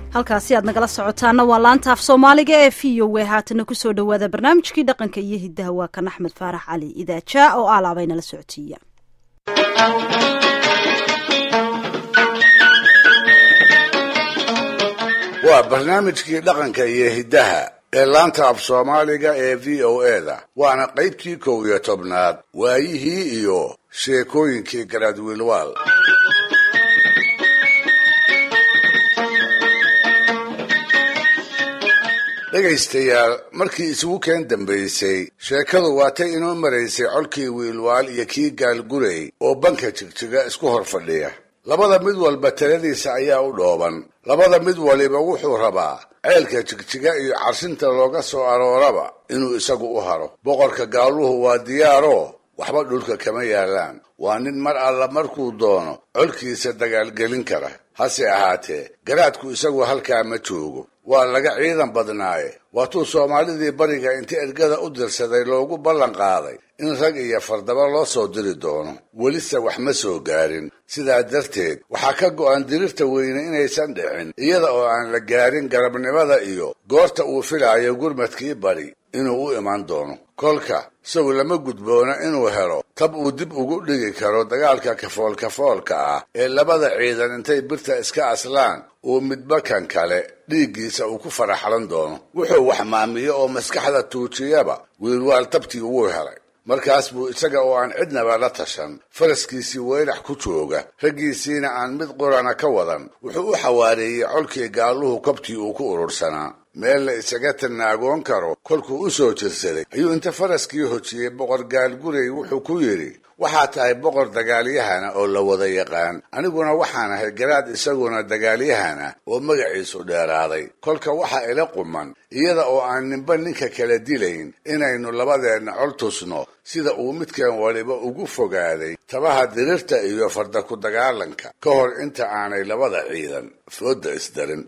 halkaasi aad nagala socotaana waa laanta af soomaaliga ee v o w haatana kusoo dhowaada barnaamijkii dhaqanka iyo hidaha waa kan axmed faarax cali idaaja oo aalaabay nala socotiiya waa barnaamijkii dhaqanka iyo hiddaha ee laanta af soomaaliga ee v o e da waana qaybtii kow iyo tobnaad waayihii iyo sheekooyinkii garaadwiilwaal dhegaystayaal markii isugu keen dambaysay sheekadu waatay inoo maraysay colkii wiilwaal iyo kii gaalgurey oo banka jigjiga isku hor fadhiya labada mid walba taladiisa ayaa u dhooban labada mid waliba wuxuu rabaa ceelka jigjiga iyo carshinta looga soo arooraba inuu isagu u haro boqorka gaaluhu waa diyaaroo waxba dhulka kama yaallaan waa nin mar alla markuu doono colkiisa dagaalgelin kara hase ahaatee garaadku isagu halkaa ma joogo waa laga ciidan badnaaye waatuu soomaalidii bariga inta ergada u dirsaday loogu ballan qaaday in rag iyo fardaba loo soo diri doono welise wax ma soo gaarin sidaa darteed waxaa ka go'an dirirta weyne inaysan dhicin iyada oo aan la gaarin garabnimada iyo goorta uu filaayo gurmadkii bari inuu u iman doono kolka isagu lama gudboona inuu helo tab uu dib ugu dhigi karo dagaalka kafoolkafoolka ah ee labada ciidan intay birta iska aslaan uu midba kan kale dhiiggiisa uu ku faraxlan doono wuxuu wax maamiyo oo maskaxda tuujiyaba wiilwaal tabtii ugu helay markaas buu isaga oo aan cidnaba la tashan faraskiisii weynax ku jooga raggiisiina aan mid qurana ka wadan wuxuu u xawaareeyey colkii gaaluhu kabtii uu ku urursanaa meel la isaga tanaagoon karo kolkuu u soo jirsaday ayuu inta faraskii hojiyey boqor gaalgurey wuxuu ku yidhi waxaa tahay boqor dagaalyahana oo la wada yaqaan aniguna waxaan ahay garaad isaguna dagaalyahana oo magaciisu dheeraaday kolka waxaa ila quman iyada oo aan ninba ninka kala dilayn inaynu labadeenna col tusno sida uu midkeen waliba ugu fogaaday tabaha dirirta iyo farda ku dagaalanka ka hor inta aanay labada ciidan fooda isdarin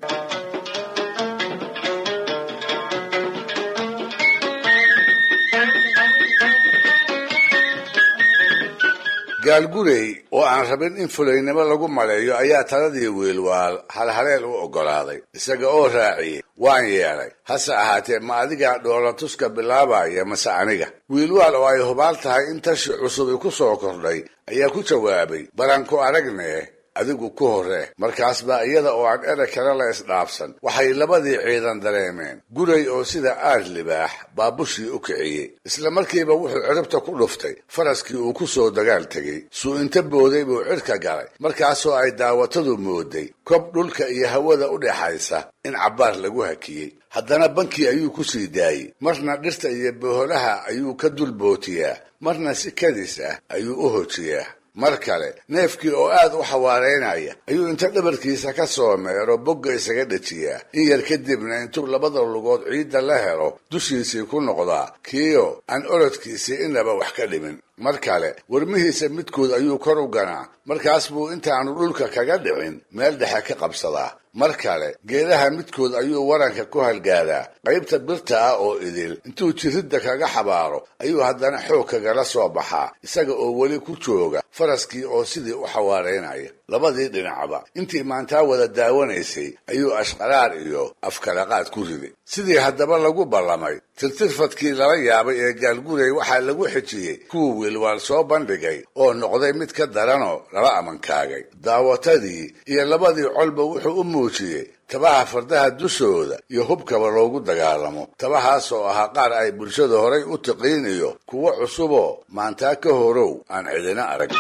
gaalgurey oo aan rabin in fulaynimo lagu maleeyo ayaa taladii wiilwaal halhaleel u oggolaaday isaga oo raaciyey waan yeelay hase ahaatee ma adigaa dhoolatuska bilaabaya mase aniga wiilwaal oo ay hubaal tahay in tashi cusubi ku soo kordhay ayaa ku jawaabay baranku aragnee adigu ku horree markaas baa iyada oo aan ereg kale la isdhaafsan waxay labadii ciidan dareemeen guray oo sida aad libaax baabushii u kiciyey isla markiiba wuxuu ciribta ku dhuftay faraskii uu ku soo dagaal tegey suu inta booday buu cidhka galay markaasoo ay daawatadu mooday kob dhulka iyo hawada u dhexaysa in cabbaar lagu hakiyey haddana bankii ayuu ku sii daayey marna dhirta iyo boholaha ayuu ka dul bootiyaa marna si kadis ah ayuu u hojiyaa mar kale neefkii oo aad u xawaaraynaya ayuu inta dhabarkiisa ka soo meero bogga isaga dhejiyaa in yar kadibna intuu labada lugood ciidda la helo dushiisii ku noqdaa kiio aan orodkiisii inaba wax ka dhimin mar kale warmihiisa midkood ayuu kor u ganaa markaas buu intaanu dhulka kaga dhicin meel dhexe ka qabsadaa mar kale geedaha midkood ayuu waranka ku halgaadaa qaybta birta ah oo idil intuu jiridda kaga xabaaro ayuu haddana xoog kagala soo baxaa isaga oo weli ku jooga faraskii oo sidii u xawaaraynaya labadii dhinacba intii maantaa wada daawanaysay ayuu ashqaraar iyo afkalaqaad ku riday sidii haddaba lagu ballamay tirtirfadkii lala yaabay ee gaalgurey waxaa lagu xijiyey kuwa wiilwaal soo bandhigay oo noqday mid ka daranoo lala amankaagay daawatadii iyo labadii colba wuxuu u muujiyey tabaha fardaha dushooda iyo hubkaba loogu dagaalamo tabahaas oo ahaa qaar ay bulshada horay u tiqiin iyo kuwo cusuboo maantaa ka horow aan cidina arag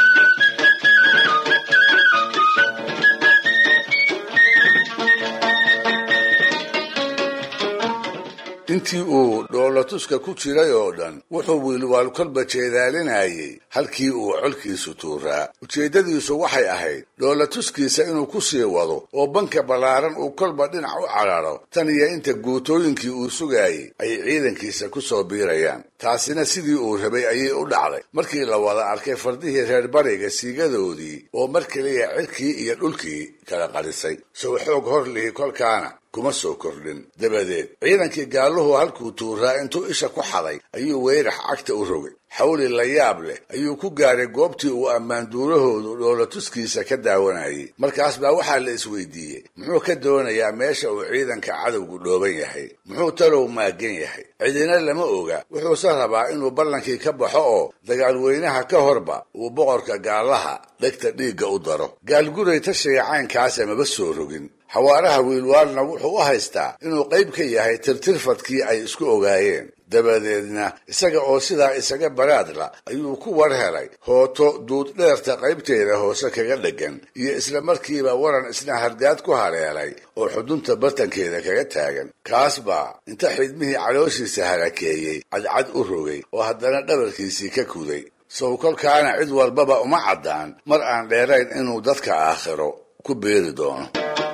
intii uu dhoolatuska ku jiray oo dhan wuxuu wiilwaal kolba jeedaalinayay halkii uu colkiisu tuuraa ujeeddadiisu waxay ahayd dhoolatuskiisa inuu ku sii wado oo banka ballaaran uu kolba dhinac u cararo tan iyo inta guutooyinkii uu sugaayey ay ciidankiisa ku soo biirayaan taasina sidii uu rabay ayay u dhacday markii la wada arkay fardihii reer bariga siigadoodii oo mar keliya cirkii iyo dhulkii kala qarisay sow xoog hor lihi kolkaana kuma soo kordhin dabadeed ciidankii gaalluhu halkuu tuuraa intuu isha ku xaday ayuu weyrax cagta u rogay xawli la yaab leh ayuu ku gaaray goobtii uu ammaanduurahoodu dhoolatuskiisa ka daawanayay markaas baa waxaa la isweydiiyey muxuu ka doonayaa meesha uu ciidanka cadowgu dhooban yahay muxuu talow maagan yahay cidina lama oga wuxuuse rabaa inuu ballankii ka baxo oo dagaalweynaha ka horba uu boqorka gaallaha dhegta dhiigga u daro gaalguray tashiga caynkaasa maba soo rogin xawaaraha wiilwaalna wuxuu u haystaa inuu qayb ka yahay tirtirfadkii ay isku ogaayeen dabadeedna isaga oo sidaa isaga baraadla ayuu ku war helay hooto duud dheerta qaybteeda hoose kaga dheggan iyo isla markiiba waran isna hargaad ku haleelay oo xudunta bartankeeda kaga taagan kaas baa inta xidmihii calooshiisa harakeeyey cadcad u rogay oo haddana dhabarkiisii ka kuday sow kolkaana cid walbaba uma caddaan mar aan dheerayn inuu dadka aakhiro ku beeri doono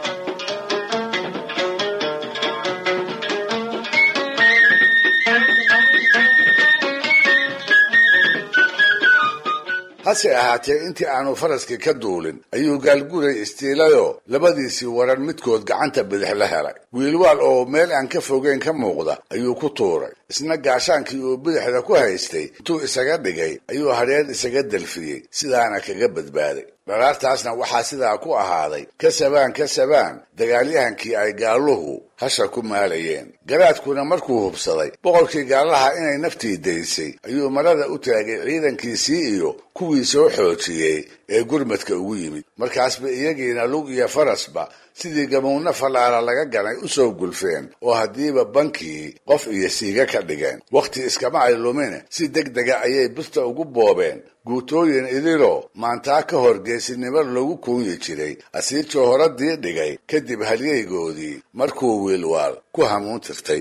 hase ahaatee intii aanu faraskii ka duulin ayuu gaalguray istiilayoo labadiisii waran midkood gacanta bidix la helay wiilwaal oo meel aan ka fogeyn ka muuqda ayuu ku tuuray isna gaashaankii uu bidixda ku haystay intuu isaga dhigay ayuu hadheer isaga delfiyey sidaana kaga badbaaday dharaartaasna waxaa sidaa ku ahaaday ka sabaan ka sabaan dagaalyahankii ay gaalluhu hasha ku maalayeen garaadkuna markuu hubsaday boqorkii gaallaha inay naftii daysay ayuu marada u taagay ciidankiisii iyo kuwii soo xoojiyey ee gurmadka ugu yimid markaasba iyagiina lug iyo farasba sidii gamuunno fallaara laga ganay u soo gulfeen oo haddiiba bankii qof iyo siiga ka dhigeen wakhti iskama ay lumine si deg dega ayay birta ugu boobeen guutooyin idiloo maantaa ka hor geesinimo lagu kuunyi jiray asiirjoo horadii dhigay kadib halyeygoodii markuu wiilwaal ku hamuun tirtay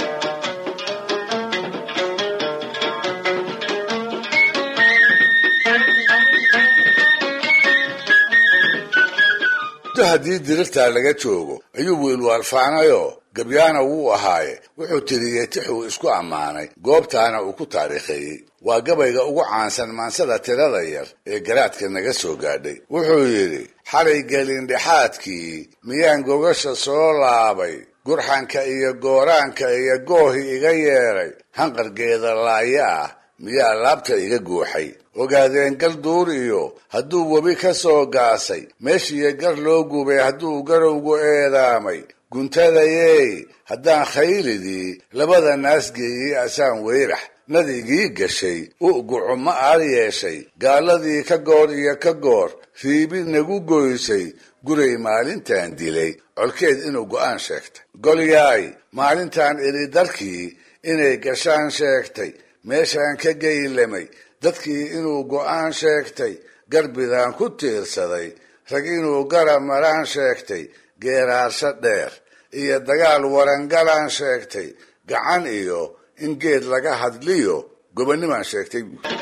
haddii dirirtaa laga joogo ayuu wiilwaal faanayoo gabyaana wuu ahaaye wuxuu tiriyey tixuu isku ammaanay goobtaana uu ku taariikheeyey waa gabayga ugu caansan maansada tirada yar ee garaadka naga soo gaadhay wuxuu yidhi xalay gelindhexaadkii miyaan gogasha soo laabay gurxanka iyo gooraanka iyo goohi iga yeedhay hanqargeeda laaya ah miyaa laabta iga guuxay ogaadeen gal duur iyo hadduu webi ka soo gaasay meeshiiyo gar loo gubay hadduu garowgu eedaamay guntadayey haddaan khaylidii labada naas geeyey asaan weyrax nadigii gashay u'gucu ma aar yeeshay gaaladii ka goor iyo ka goor riibi nagu goysay guray maalintan dilay colkeed inuu go'aan sheegtay golyaay maalintan idhi darkii inay gashaan sheegtay meeshaan ka geylamay dadkii inuu go'aan sheegtay garbidaan ku tiirsaday rag inuu garab maraan sheegtay geeraarsho dheer iyo dagaal warangalaan sheegtay gacan iyo in geed laga hadliyo gobonnimaan sheegtay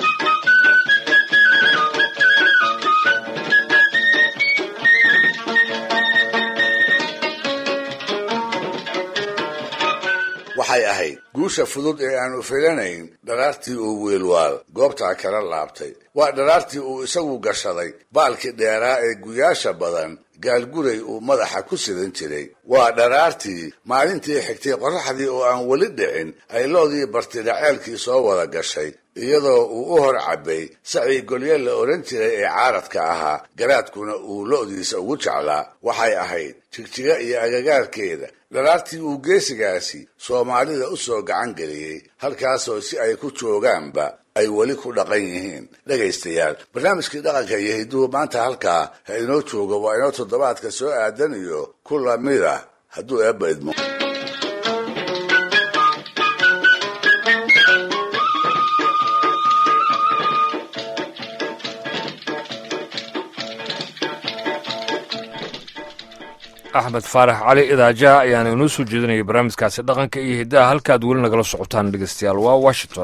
waxay ahayd guusha fudud ee aanu filanayn dharaartii uu wiilwaal goobtaa kala laabtay waa dharaartii uu isagu gashaday baalkii dheeraa ee guyaasha badan gaalguray uu madaxa ku sidan jiray waa dharaartii maalintii xigtay qorraxdii oo aan weli dhicin ay loodii bartidhaceelkii soo wada gashay iyadoo uu u hor cabbay sacii golye la odhan jiray ee caaradka ahaa garaadkuna uu lo'diisa ugu jeclaa waxay ahayd jigjiga iyo agagaarkeeda dharaartii uu geesigaasi soomaalida u soo gacan geliyey halkaasoo si ay ku joogaanba ay weli ku dhaqan yihiin dhegaystayaal barnaamijkii dhaqanka iyo hidduhu maanta halkaa ha inoo joogo waa inoo toddobaadka soo aadan iyo ku lamid ah hadduu eebba idmo axmed faarax cali idaajaha ayaana inoo soo jeedinayay barnaamijkaasi dhaqanka iyo hiddaha halkaad weli nagala socotaan dhegeystayaal waa washington